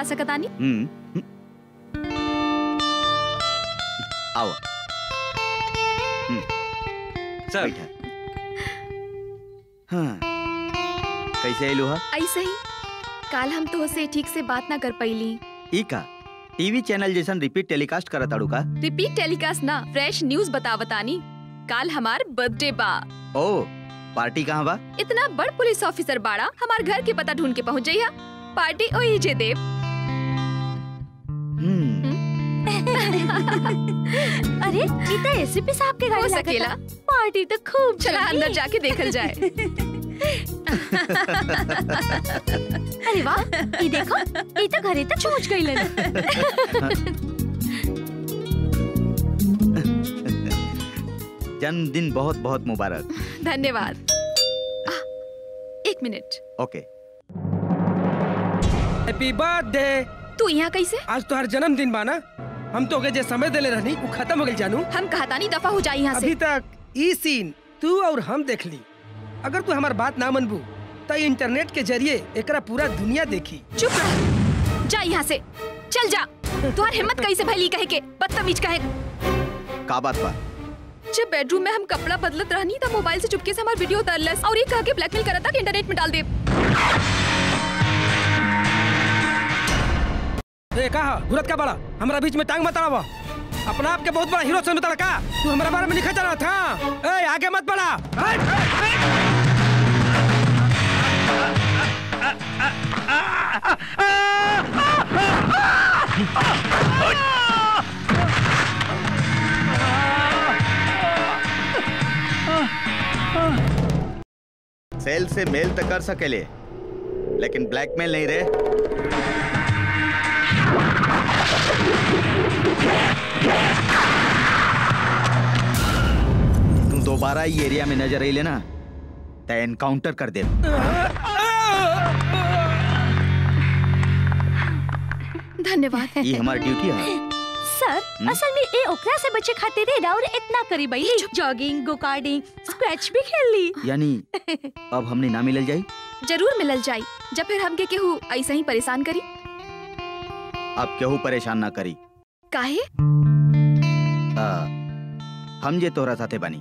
आ सकतानी हम्म हम्म। आओ हम्म, सर बैठा हाँ कैसे आइलू हा ऐसे ही काल हम तो से ठीक से बात ना कर पैली ई का टीवी चैनल जैसन रिपीट टेलीकास्ट करत ताड़ू का रिपीट टेलीकास्ट ना फ्रेश न्यूज बतावतानी काल हमार बर्थडे बा ओ पार्टी कहाँ बा इतना बड़ पुलिस ऑफिसर बाड़ा हमार घर के पता ढूंढ के पहुंच जाइया पार्टी ओही जे देव हम्म अरे ये तो एसीपी साहब के हो गाड़ी सकेला लागता पार्टी तो खूब चला जमी। अंदर जाके देखल जाए अरे वाह ये देखो ये तो घरे तक पहुंच गई लेना जन्मदिन बहुत बहुत मुबारक धन्यवाद आ, एक मिनट ओके हैप्पी बर्थडे तू यहाँ कैसे आज तो हर जन्मदिन बाना हम तो जे समय देले रहनी वो खत्म हो गई जानू हम कहतानी दफा हो जाए यहाँ से अभी तक ई सीन तू और हम देख ली अगर तू हमार बात ना मनबू तो इंटरनेट के जरिए एकरा पूरा दुनिया देखी चुप रह जा यहाँ से चल जा तुम्हार हिम्मत कैसे भैली कहे के बदतमीज कहे का बात बा जब बेडरूम में हम कपड़ा बदलत रहनी तब मोबाइल से चुपके से हमार वीडियो उतारलस और ये कह के ब्लैकमेल करता कि इंटरनेट में डाल दे ए कहा घुरत का बड़ा हमारा बीच में टांग मत अड़ावा अपना आप के बहुत बड़ा हीरो समझता का तू हमारे बारे में लिखा चला था ए आगे मत बढ़ा हट, हट, हट। सेल से मेल तो कर सकेले लेकिन ब्लैकमेल नहीं रे तू दोबारा ये एरिया में नजर आई ना तो एनकाउंटर कर दे धन्यवाद ये हमारी ड्यूटी है सर असल में ए ओकरा से बचे खातिर रे और इतना करी बई जॉगिंग गो कार्डिंग स्क्वैच भी खेल ली यानी अब हमने ना मिलल जाई जरूर मिलल जाई जब फिर हमके केहू ऐसा ही परेशान करी अब केहू परेशान ना करी काहे आ, हम जे तोहरा साथे बनी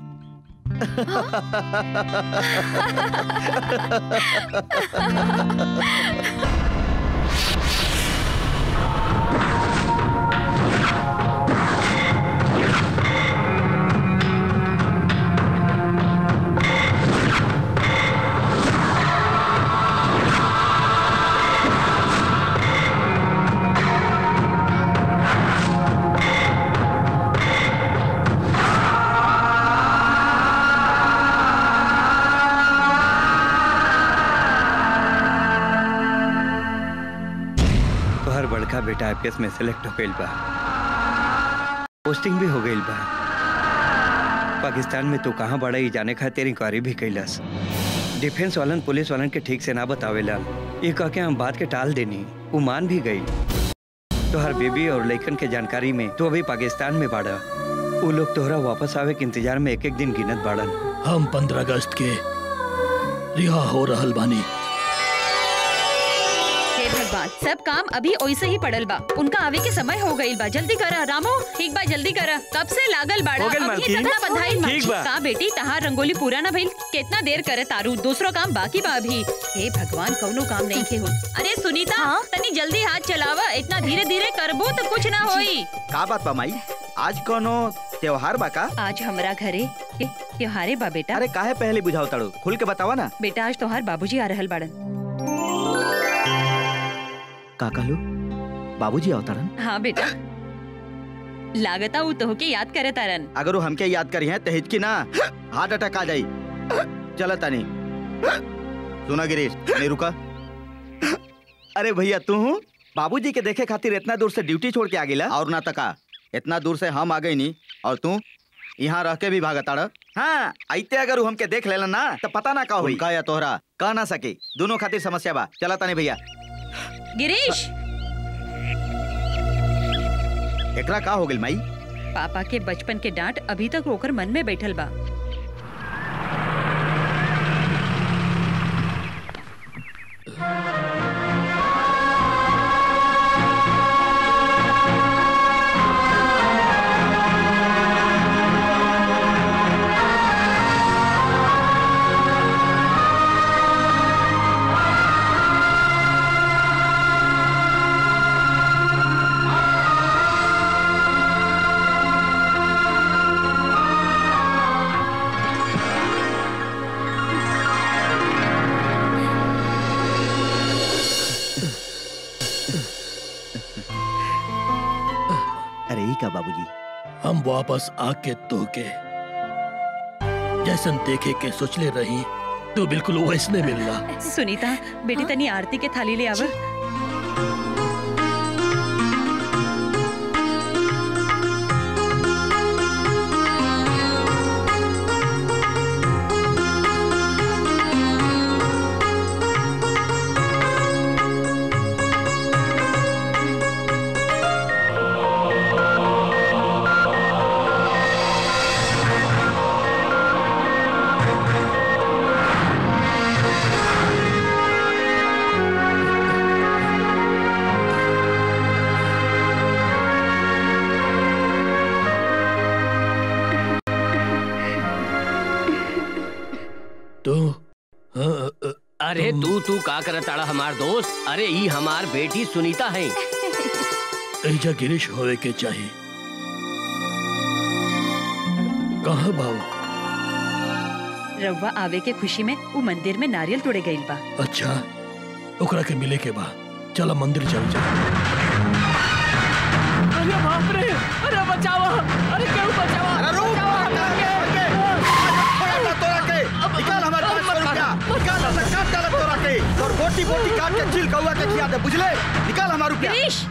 तोहर बड़का बेटा आईपीएस में सेलेक्ट हो गईल बा पोस्टिंग भी हो गईल बा पाकिस्तान में तू कहाँ बड़ा ही जाने खातिर इंक्वायरी भी कैलस डिफेंस वालन पुलिस वालन के ठीक से ना बतावेला ये कह के हम बात के टाल देनी वो मान भी गई तोहर बेबी और लइकन के जानकारी में तू अभी पाकिस्तान में बाड़ा वो लोग तोहरा वापस आवे के इंतजार में एक एक दिन गिनत बाड़न हम पंद्रह अगस्त के रिहा हो रहल बानी हे भगवान सब काम अभी ओइसे ही पड़ल बा उनका आवे के समय हो गईल बा जल्दी करा रामो ठीक बा जल्दी करा कब से लागल बाड़ा हो गइल, अभी मालकिन। तक ना बंधाइल ठीक बा। का बेटी तहार रंगोली पूरा ना भइल कितना देर करे तारू दूसरो काम बाकी बा अभी हे भगवान कौनो काम नहीं खे हो अरे सुनीता हाँ? तनी जल्दी हाथ चलावा इतना धीरे धीरे करबो तो कुछ ना होई का बात बा माई आज कोनो त्योहार बा का आज हमरा घरे त्य- त्योहारे बा बेटा अरे काहे पहले बुझाओ ताड़ू खुल के बतावा ना बेटा आज तोहार बाबूजी आ रहल बाड़न का कहलू बाबूजी अवतरण हाँ बेटा लागता उ तोहके याद करे तारन अगर वो हमके याद करी है तो हिचकी ना हार्ट अटैक आ जाई चला तानी सुना गिरीश नहीं रुका अरे भैया तू हूँ बाबूजी के देखे खातिर इतना दूर से ड्यूटी छोड़ के आ गेला और ना तका इतना दूर से हम आ गई नी और तू यहाँ रह के भी भागताड़ हाँ आइते अगर वो हमके देख लेला ना तो पता ना का होई का या तोहरा कह ना सके दोनों खातिर समस्या बा चला तानी भैया गिरीश एकरा का हो गेल माई पापा के बचपन के डांट अभी तक ओकर मन में बैठल बा हम वापस आके तोके जैसन देखे के सोचले रही तो बिल्कुल वैसने मिलला सुनीता बेटी तनी आरती के थाली ले आवा तो हाँ, अ, अरे तू तू का करत ताड़ा हमार दोस्त अरे ई हमार बेटी सुनीता है एजा गिरीश होवे के चाहिए कहाँ बाबू रउआ आवे के खुशी में उ मंदिर में नारियल तोड़े गइल बा अच्छा ओकरा के मिले के बा चला मंदिर चल जा अरे बाप रे अरे बचाओ अरे क्यों बचाओ अरे रुक तोरा के निकाल हमारे पाँच सौ रुपया निकाल हमरा काट डालत तोरा के और बोटी बोटी काट के चिल कौआ के खिया दे बुझले निकाल हमारा रुपया गिरीश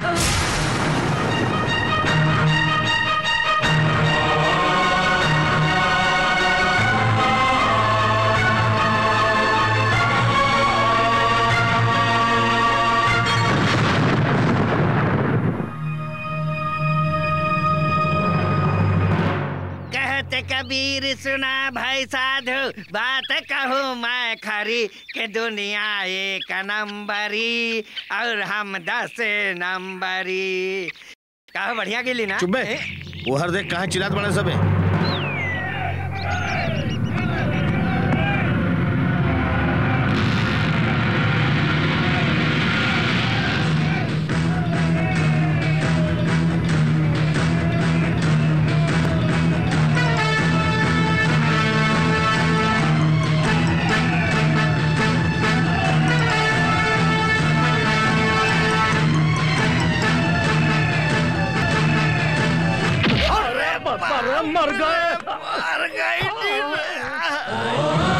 कहते कबीर सुना भाई साधु बात कहूँ मैं खरी के दुनिया एक नंबरी और हम दस नंबरी कहा बढ़िया गिली ना चुप बे ए? वो हर देख कहाँ चिल्लात बड़े सबे अरे मर गए मर गई थी मैं।